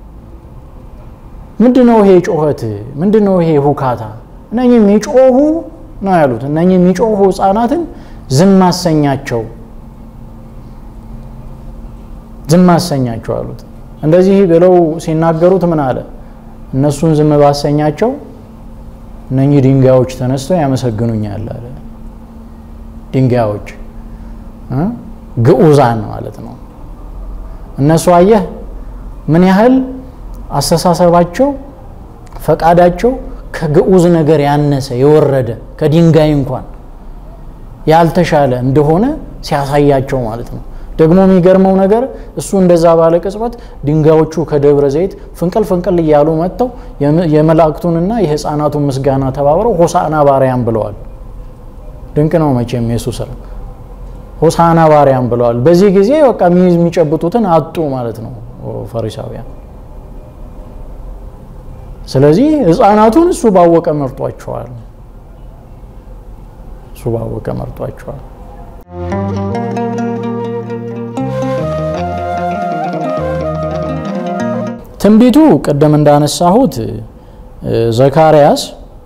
ምንድን ነው ይሄ ጮኸት? ምንድን ነው ይሄ ሁካታ? እነኚህ የሚጮሁ ነው ያሉት። እነኚህ የሚጮሁ ሕፃናትን ዝም አሰኛቸው፣ ዝም አሰኛቸው አሉት። እንደዚህ ብለው ሲናገሩት ምን አለ? እነሱን ዝም ባሰኛቸው እነኚህ ድንጋዮች ተነስተው ያመሰግኑኛል አለ። ድንጋዮች ግዑዛን ማለት ነው። እነሱ አየህ ምን ያህል አስተሳሰባቸው፣ ፈቃዳቸው ከግዑዝ ነገር ያነሰ የወረደ ከድንጋይ እንኳን ያልተሻለ እንደሆነ ሲያሳያቸው ማለት ነው። ደግሞ የሚገርመው ነገር እሱ እንደዛ ባለ ቅጽበት ድንጋዮቹ ከደብረ ዘይት ፍንቅል ፍንቅል እያሉ መጥተው የመላእክቱንና የሕፃናቱን ምስጋና ተባብረው ሆሳዕና ባርያም ብለዋል። ድንቅ ነው መቼም የሱ ስራ። ሆሳዕና ባርያም ብለዋል። በዚህ ጊዜ በቃ የሚጨብጡትን አጡ ማለት ነው ፈሪሳውያን። ስለዚህ ሕፃናቱን እሱ ባወቀ መርጧቸዋል። እሱ ባወቀ መርጧቸዋል። ትንቢቱ ቅድም እንዳነሳሁት ዘካርያስ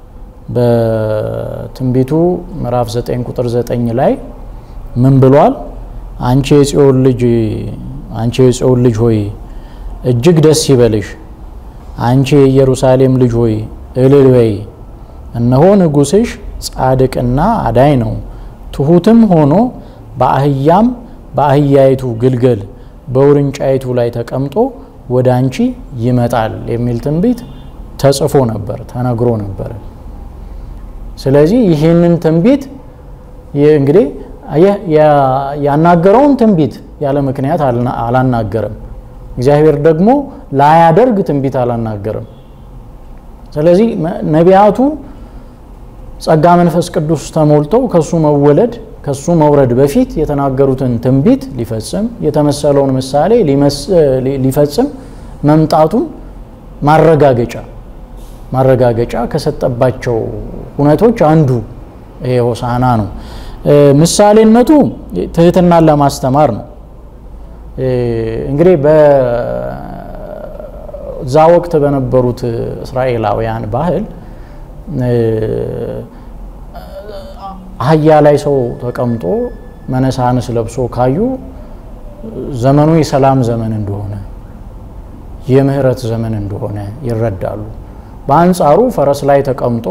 በትንቢቱ ምዕራፍ 9 ቁጥር 9 ላይ ምን ብሏል? አንቺ የጽዮን ልጅ አንቺ የጽዮን ልጅ ሆይ እጅግ ደስ ይበልሽ፣ አንቺ የኢየሩሳሌም ልጅ ሆይ እልል በይ፣ እነሆ ንጉሥሽ ጻድቅና አዳኝ ነው፣ ትሑትም ሆኖ በአህያም በአህያይቱ ግልገል በውርንጫይቱ ላይ ተቀምጦ ወደ አንቺ ይመጣል የሚል ትንቢት ተጽፎ ነበር፣ ተነግሮ ነበር። ስለዚህ ይህንን ትንቢት እንግዲህ ያናገረውን ትንቢት ያለ ምክንያት አላናገረም። እግዚአብሔር ደግሞ ላያደርግ ትንቢት አላናገረም። ስለዚህ ነቢያቱ ጸጋ መንፈስ ቅዱስ ተሞልተው ከሱ መወለድ ከሱ መውረድ በፊት የተናገሩትን ትንቢት ሊፈጽም የተመሰለውን ምሳሌ ሊፈጽም መምጣቱን ማረጋገጫ ማረጋገጫ ከሰጠባቸው ሁነቶች አንዱ ይሄ ሆሳዕና ነው። ምሳሌነቱ ትህትናን ለማስተማር ነው። እንግዲህ በዛ ወቅት በነበሩት እስራኤላውያን ባህል አህያ ላይ ሰው ተቀምጦ መነሳንስ ለብሶ ካዩ ዘመኑ የሰላም ዘመን እንደሆነ የምህረት ዘመን እንደሆነ ይረዳሉ። በአንጻሩ ፈረስ ላይ ተቀምጦ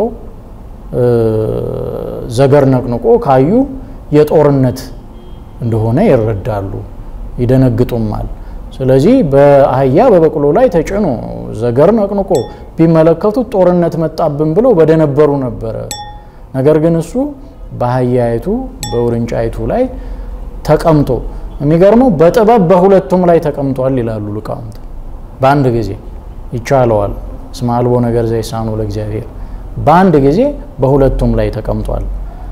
ዘገር ነቅንቆ ካዩ የጦርነት እንደሆነ ይረዳሉ፣ ይደነግጡማል። ስለዚህ በአህያ በበቅሎ ላይ ተጭኖ ዘገር ነቅንቆ ቢመለከቱት ጦርነት መጣብን ብለው በደነበሩ ነበረ። ነገር ግን እሱ በአህያይቱ በውርንጫይቱ ላይ ተቀምጦ የሚገርመው በጥበብ በሁለቱም ላይ ተቀምጧል ይላሉ ሊቃውንት። በአንድ ጊዜ ይቻለዋል። እስመ አልቦ ነገር ዘይሳኑ ለእግዚአብሔር በአንድ ጊዜ በሁለቱም ላይ ተቀምጧል።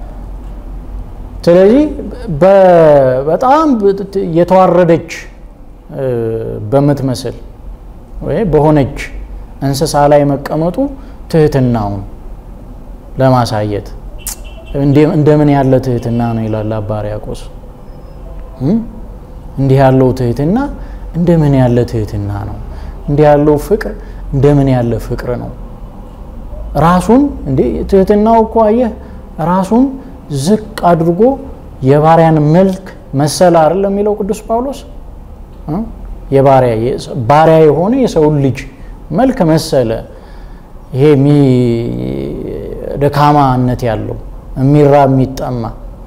ስለዚህ በጣም የተዋረደች በምትመስል ወይ በሆነች እንስሳ ላይ መቀመጡ ትህትናውን ለማሳየት እንደምን ያለ ትህትና ነው ይላል አባ ሕርያቆስ። እንዲህ ያለው ትህትና እንደምን ያለ ትህትና ነው። እንዲህ ያለው ፍቅር እንደምን ያለ ፍቅር ነው። ራሱን እንዴ ትህትናው እኮ አየህ፣ ራሱን ዝቅ አድርጎ የባሪያን መልክ መሰለ አይደል የሚለው ቅዱስ ጳውሎስ። የባሪያ ባሪያ የሆነ የሰውን ልጅ መልክ መሰለ። ይሄ ደካማነት ያለው የሚራብ የሚጠማ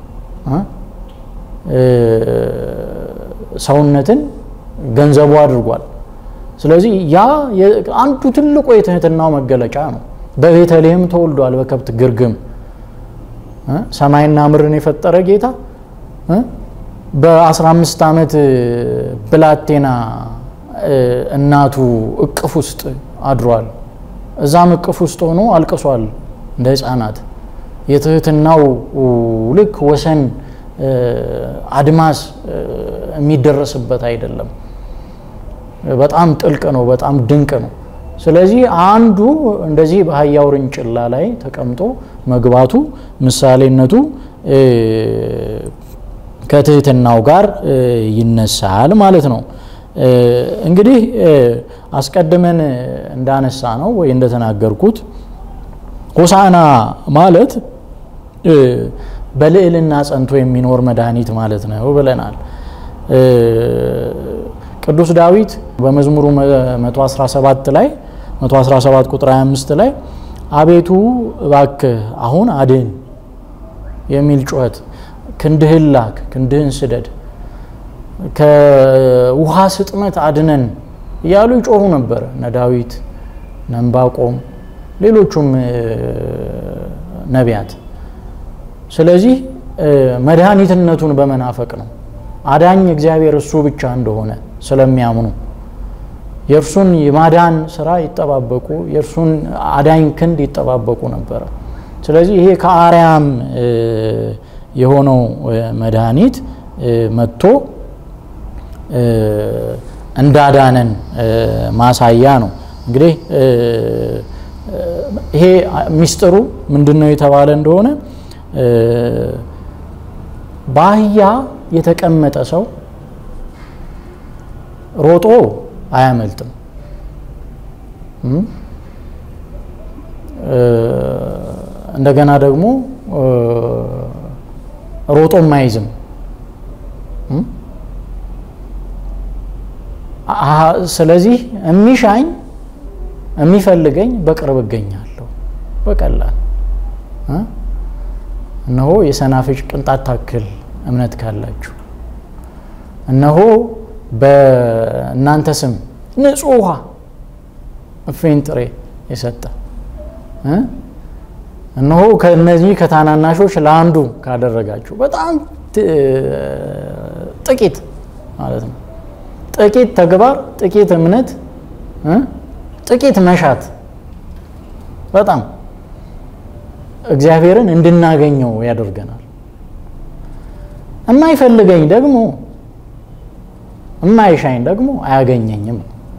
ሰውነትን ገንዘቡ አድርጓል። ስለዚህ ያ አንዱ ትልቁ የትህትናው መገለጫ ነው። በቤተልሔም ተወልዷል በከብት ግርግም ሰማይና ምድርን የፈጠረ ጌታ በ15 ዓመት ብላቴና እናቱ እቅፍ ውስጥ አድሯል። እዛም እቅፍ ውስጥ ሆኖ አልቅሷል እንደ ሕፃናት። የትህትናው ልክ ወሰን አድማስ የሚደረስበት አይደለም። በጣም ጥልቅ ነው። በጣም ድንቅ ነው። ስለዚህ አንዱ እንደዚህ በአህያ ውርንጭላ ላይ ተቀምጦ መግባቱ ምሳሌነቱ ከትህትናው ጋር ይነሳል ማለት ነው። እንግዲህ አስቀድመን እንዳነሳ ነው ወይ እንደተናገርኩት ሆሳዕና ማለት በልዕልና ጸንቶ የሚኖር መድኃኒት ማለት ነው ብለናል። ቅዱስ ዳዊት በመዝሙሩ 117 ላይ 117 ቁጥር 25 ላይ አቤቱ እባክህ አሁን አድን የሚል ጩኸት ክንድህን ላክ፣ ክንድህን ስደድ፣ ከውሃ ስጥመት አድነን እያሉ ይጮሁ ነበረ እነ ዳዊት እነ ዕንባቆም ሌሎቹም ነቢያት። ስለዚህ መድኃኒትነቱን በመናፈቅ ነው። አዳኝ እግዚአብሔር እሱ ብቻ እንደሆነ ስለሚያምኑ የእርሱን የማዳን ስራ ይጠባበቁ፣ የእርሱን አዳኝ ክንድ ይጠባበቁ ነበረ። ስለዚህ ይሄ ከአርያም የሆነው መድኃኒት መጥቶ እንዳዳነን ማሳያ ነው። እንግዲህ ይሄ ሚስጥሩ ምንድን ነው የተባለ እንደሆነ በአህያ የተቀመጠ ሰው ሮጦ አያመልጥም። እንደገና ደግሞ ሮጦም አይዝም። ስለዚህ የሚሻኝ የሚፈልገኝ በቅርብ እገኛለሁ። በቀላል እነሆ የሰናፍጭ ቅንጣት ታክል እምነት ካላችሁ እነሆ በእናንተ ስም ንጹሕ ውሃ እፍኝ ጥሬ የሰጠ እነሆ ከእነዚህ ከታናናሾች ለአንዱ ካደረጋችሁ በጣም ጥቂት ማለት ነው። ጥቂት ተግባር፣ ጥቂት እምነት፣ ጥቂት መሻት በጣም እግዚአብሔርን እንድናገኘው ያደርገናል። የማይፈልገኝ ደግሞ የማይሻኝ ደግሞ አያገኘኝም።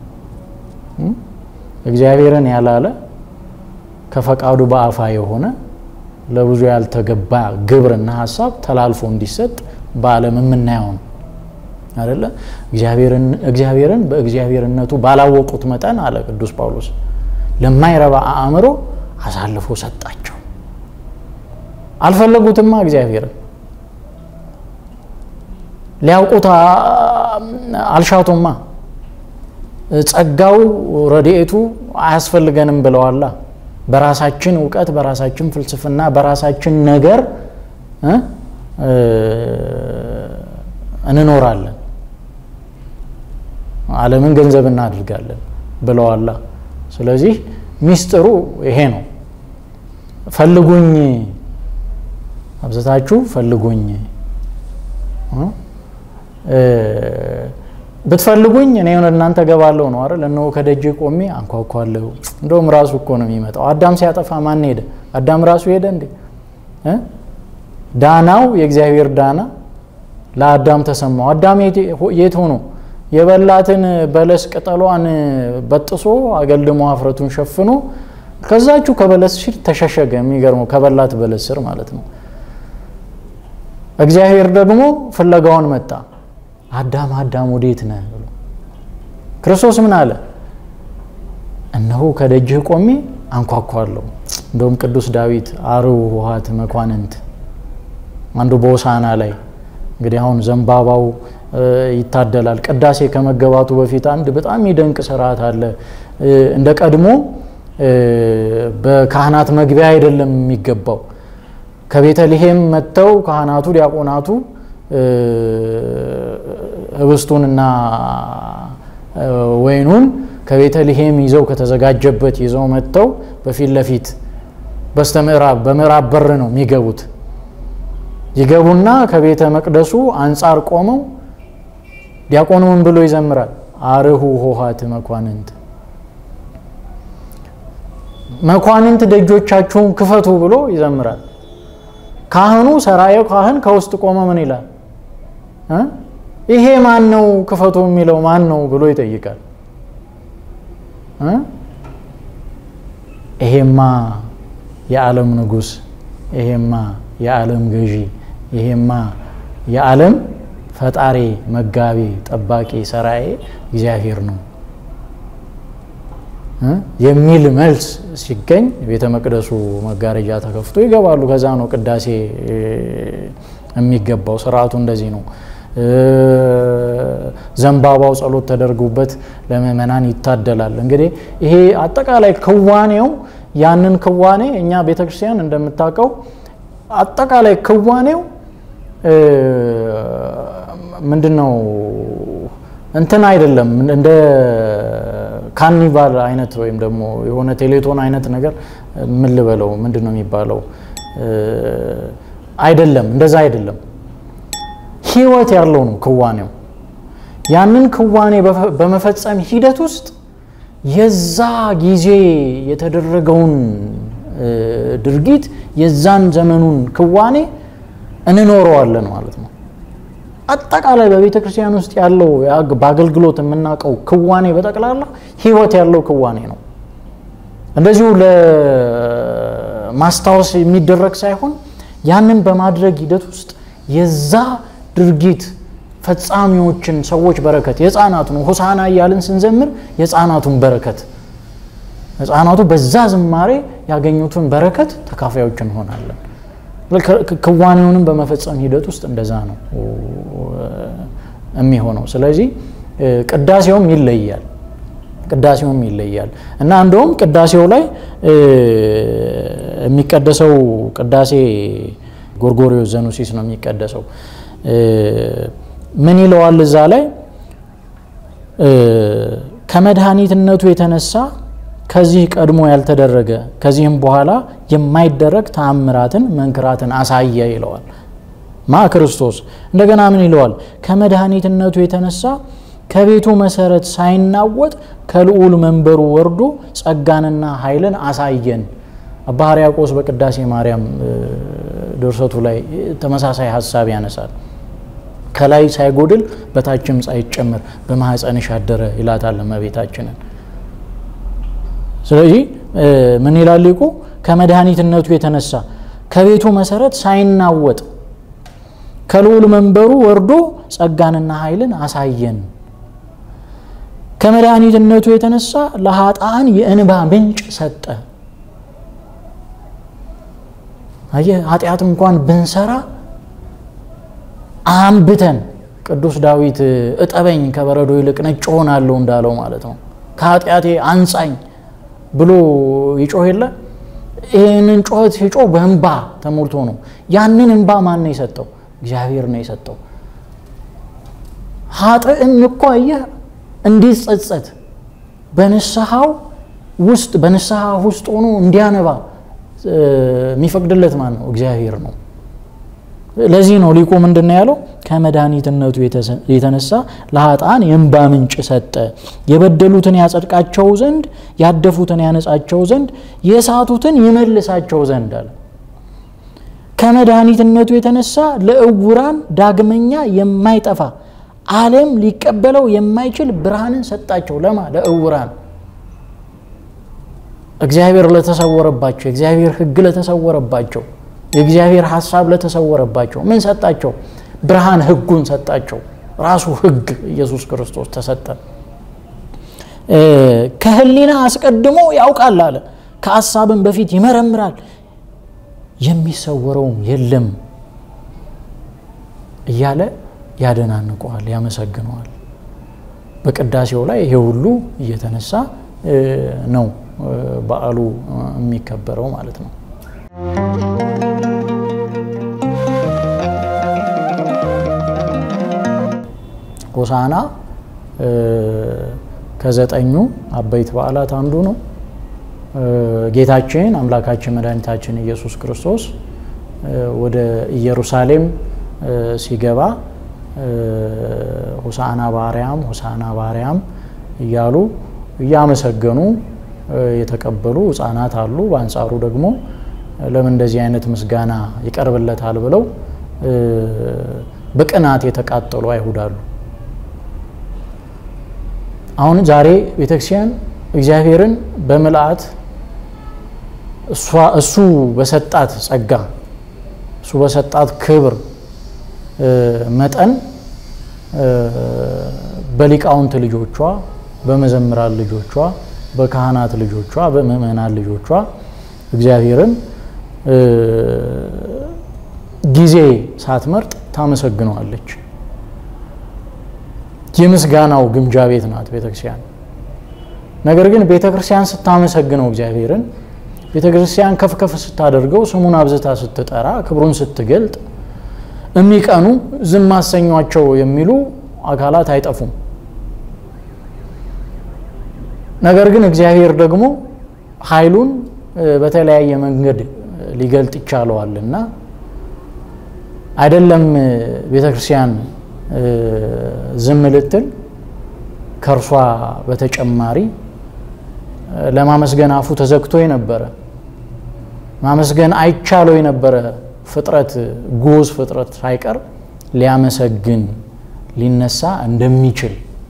እግዚአብሔርን ያላለ ከፈቃዱ በአፋ የሆነ ለብዙ ያልተገባ ግብርና ሀሳብ ተላልፎ እንዲሰጥ በዓለም የምናየው ነው አይደለ? እግዚአብሔርን በእግዚአብሔርነቱ ባላወቁት መጠን አለ ቅዱስ ጳውሎስ ለማይረባ አእምሮ አሳልፎ ሰጣቸው። አልፈለጉትማ እግዚአብሔርን ሊያውቁት አልሻቱማ። ጸጋው ረድኤቱ አያስፈልገንም ብለዋላ። በራሳችን እውቀት፣ በራሳችን ፍልስፍና፣ በራሳችን ነገር እንኖራለን፣ ዓለምን ገንዘብ እናድርጋለን ብለዋላ። ስለዚህ ሚስጥሩ ይሄ ነው። ፈልጉኝ፣ አብዝታችሁ ፈልጉኝ ብትፈልጉኝ እኔ ወደ እናንተ ገባለሁ ነው አይደል? እነሆ ከደጅ ቆሜ አንኳኳለሁ። እንደውም ራሱ እኮ ነው የሚመጣው። አዳም ሲያጠፋ ማን ሄደ? አዳም ራሱ ሄደ እንዴ? ዳናው የእግዚአብሔር ዳና ለአዳም ተሰማው። አዳም የት ሆኖ የበላትን በለስ ቅጠሏን በጥሶ አገልድሞ አፍረቱን ሸፍኖ ከዛችሁ ከበለስ ስር ተሸሸገ። የሚገርመው ከበላት በለስ ስር ማለት ነው። እግዚአብሔር ደግሞ ፍለጋውን መጣ። አዳም አዳም ወዴት ነህ ብሎ ክርስቶስ ምን አለ? እነሆ ከደጅህ ቆሜ አንኳኳለሁ። እንደውም ቅዱስ ዳዊት አርው ውሃት መኳንንት አንዱ በሆሳዕና ላይ እንግዲህ አሁን ዘንባባው ይታደላል። ቅዳሴ ከመገባቱ በፊት አንድ በጣም የሚደንቅ ስርዓት አለ። እንደ ቀድሞ በካህናት መግቢያ አይደለም የሚገባው ከቤተልሔም መጥተው ካህናቱ ዲያቆናቱ ህብስቱንና ወይኑን ከቤተልሔም ይዘው ከተዘጋጀበት ይዘው መጥተው በፊት ለፊት በስተ ምዕራብ በምዕራብ በር ነው የሚገቡት። ይገቡና ከቤተ መቅደሱ አንጻር ቆመው ዲያቆኑ ምን ብሎ ይዘምራል? አርሁ ሆሃት መኳንንት መኳንንት ደጆቻችሁን ክፈቱ ብሎ ይዘምራል። ካህኑ ሰራየው ካህን ከውስጥ ቆመ ምን ይላል? ይሄ ማን ነው ክፈቱ የሚለው ማን ነው ብሎ ይጠይቃል። ይሄማ የዓለም ንጉሥ፣ ይሄማ የዓለም ገዢ፣ ይሄማ የዓለም ፈጣሪ፣ መጋቢ፣ ጠባቂ፣ ሰራዬ እግዚአብሔር ነው የሚል መልስ ሲገኝ ቤተ መቅደሱ መጋረጃ ተከፍቶ ይገባሉ። ከዛ ነው ቅዳሴ የሚገባው። ስርዓቱ እንደዚህ ነው። ዘንባባው ጸሎት ተደርጎበት ለምእመናን ይታደላል። እንግዲህ ይሄ አጠቃላይ ክዋኔው ያንን ክዋኔ እኛ ቤተ ክርስቲያን እንደምታውቀው አጠቃላይ ክዋኔው ምንድን ነው እንትን አይደለም እንደ ካርኒቫል አይነት ወይም ደግሞ የሆነ ቴሌቶን አይነት ነገር ምን ልበለው ምንድን ነው የሚባለው? አይደለም፣ እንደዛ አይደለም። ህይወት ያለው ነው ክዋኔው። ያንን ክዋኔ በመፈጸም ሂደት ውስጥ የዛ ጊዜ የተደረገውን ድርጊት የዛን ዘመኑን ክዋኔ እንኖረዋለን ማለት ነው። አጠቃላይ በቤተ ክርስቲያን ውስጥ ያለው በአገልግሎት የምናውቀው ክዋኔ በጠቅላላ ህይወት ያለው ክዋኔ ነው። እንደዚሁ ለማስታወስ የሚደረግ ሳይሆን ያንን በማድረግ ሂደት ውስጥ የዛ ድርጊት ፈጻሚዎችን ሰዎች በረከት የህፃናቱን ሆሳና እያልን ስንዘምር የህፃናቱን በረከት ህፃናቱ በዛ ዝማሬ ያገኙትን በረከት ተካፋዮች እንሆናለን። ክዋኔውንም በመፈጸም ሂደት ውስጥ እንደዛ ነው የሚሆነው። ስለዚህ ቅዳሴውም ይለያል ቅዳሴውም ይለያል እና እንደውም ቅዳሴው ላይ የሚቀደሰው ቅዳሴ ጎርጎሪዮስ ዘኑሲስ ነው የሚቀደሰው። ምን ይለዋል እዛ ላይ ከመድኃኒትነቱ የተነሳ ከዚህ ቀድሞ ያልተደረገ ከዚህም በኋላ የማይደረግ ተአምራትን መንክራትን አሳየ ይለዋል ማ ክርስቶስ። እንደገና ምን ይለዋል? ከመድኃኒትነቱ የተነሳ ከቤቱ መሰረት ሳይናወጥ ከልዑል መንበሩ ወርዶ ጸጋንና ኃይልን አሳየን። አባ ሕርያቆስ በቅዳሴ ማርያም ድርሰቱ ላይ ተመሳሳይ ሀሳብ ያነሳል። ከላይ ሳይጎድል በታችም ሳይጨምር በማኅፀንሽ አደረ ይላታል እመቤታችንን። ስለዚህ ምን ይላል ሊቁ? ከመድኃኒትነቱ የተነሳ ከቤቱ መሰረት ሳይናወጥ ከልዑል መንበሩ ወርዶ ጸጋንና ኃይልን አሳየን። ከመድኃኒትነቱ የተነሳ ለኃጥአን የእንባ ምንጭ ሰጠ። አየህ፣ ኃጢአት እንኳን ብንሰራ አንብተን ቅዱስ ዳዊት እጠበኝ ከበረዶ ይልቅ ነጭ ሆናለሁ እንዳለው ማለት ነው። ከኃጢአቴ አንጻኝ ብሎ ይጮህ የለ ይህንን ጩኸት ሲጮህ በእንባ ተሞልቶ ነው። ያንን እንባ ማን ነው የሰጠው? እግዚአብሔር ነው የሰጠው። ኃጥእም እኮ አየህ እንዲጸጸት በንስሐው ውስጥ በንስሐ ውስጥ ሆኖ እንዲያነባ የሚፈቅድለት ማን ነው? እግዚአብሔር ነው። ለዚህ ነው ሊቁ ምንድን ነው ያለው? ከመድኃኒትነቱ የተነሳ ለኃጥአን የእንባ ምንጭ ሰጠ፣ የበደሉትን ያጸድቃቸው ዘንድ፣ ያደፉትን ያነጻቸው ዘንድ፣ የሳቱትን ይመልሳቸው ዘንድ አለ። ከመድኃኒትነቱ የተነሳ ለእውራን ዳግመኛ የማይጠፋ ዓለም ሊቀበለው የማይችል ብርሃንን ሰጣቸው። ለማ ለእውራን እግዚአብሔር ለተሰወረባቸው የእግዚአብሔር ሕግ ለተሰወረባቸው የእግዚአብሔር ሀሳብ ለተሰወረባቸው ምን ሰጣቸው? ብርሃን ሕጉን ሰጣቸው። ራሱ ሕግ ኢየሱስ ክርስቶስ ተሰጠ። ከህሊና አስቀድሞ ያውቃል አለ፣ ከሀሳብም በፊት ይመረምራል፣ የሚሰወረውም የለም እያለ ያደናንቀዋል፣ ያመሰግነዋል። በቅዳሴው ላይ ይሄ ሁሉ እየተነሳ ነው በዓሉ የሚከበረው ማለት ነው። ሆሳዕና ከዘጠኙ አበይት በዓላት አንዱ ነው። ጌታችን አምላካችን መድኃኒታችን ኢየሱስ ክርስቶስ ወደ ኢየሩሳሌም ሲገባ ሆሳዕና በአርያም ሆሳዕና በአርያም እያሉ እያመሰገኑ የተቀበሉ ሕፃናት አሉ። በአንጻሩ ደግሞ ለምን እንደዚህ አይነት ምስጋና ይቀርብለታል ብለው በቅናት የተቃጠሉ አይሁድ አሉ። አሁን ዛሬ ቤተክርስቲያን እግዚአብሔርን በምልአት እሱ በሰጣት ጸጋ እሱ በሰጣት ክብር መጠን በሊቃውንት ልጆቿ፣ በመዘምራን ልጆቿ፣ በካህናት ልጆቿ፣ በምእመናን ልጆቿ እግዚአብሔርን ጊዜ ሳትመርጥ ታመሰግነዋለች። የምስጋናው ግምጃ ቤት ናት ቤተክርስቲያን። ነገር ግን ቤተክርስቲያን ስታመሰግነው እግዚአብሔርን ቤተክርስቲያን ከፍ ከፍ ስታደርገው ስሙን አብዝታ ስትጠራ ክብሩን ስትገልጥ የሚቀኑ ዝም አሰኟቸው የሚሉ አካላት አይጠፉም። ነገር ግን እግዚአብሔር ደግሞ ኃይሉን በተለያየ መንገድ ሊገልጥ ይቻለዋልና አይደለም ቤተ ክርስቲያን ዝም ልትል ከእርሷ በተጨማሪ ለማመስገን አፉ ተዘግቶ የነበረ ማመስገን አይቻለው የነበረ ፍጥረት ጉዝ ፍጥረት ሳይቀር ሊያመሰግን ሊነሳ እንደሚችል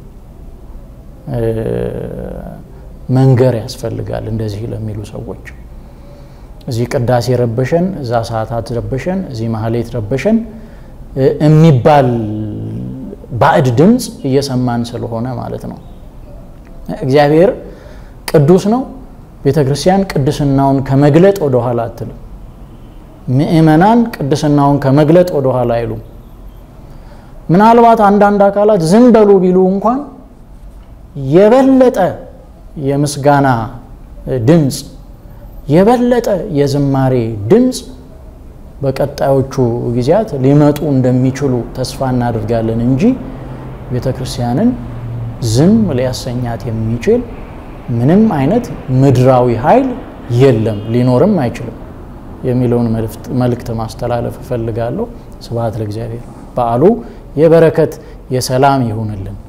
መንገር ያስፈልጋል። እንደዚህ ለሚሉ ሰዎች እዚህ ቅዳሴ ረበሸን፣ እዛ ሰዓታት ረበሸን፣ እዚህ ማህሌት ረበሸን የሚባል ባዕድ ድምፅ እየሰማን ስለሆነ ማለት ነው። እግዚአብሔር ቅዱስ ነው። ቤተ ክርስቲያን ቅድስናውን ከመግለጥ ወደ ኋላ አትልም። ምእመናን ቅድስናውን ከመግለጥ ወደ ኋላ አይሉም። ምናልባት አንዳንድ አካላት ዝም በሉ ቢሉ እንኳን የበለጠ የምስጋና ድምፅ የበለጠ የዝማሬ ድምፅ በቀጣዮቹ ጊዜያት ሊመጡ እንደሚችሉ ተስፋ እናደርጋለን እንጂ ቤተ ክርስቲያንን ዝም ሊያሰኛት የሚችል ምንም አይነት ምድራዊ ኃይል የለም፣ ሊኖርም አይችልም የሚለውን መልእክት ማስተላለፍ እፈልጋለሁ። ስብሐት ለእግዚአብሔር። በዓሉ የበረከት የሰላም ይሁንልን።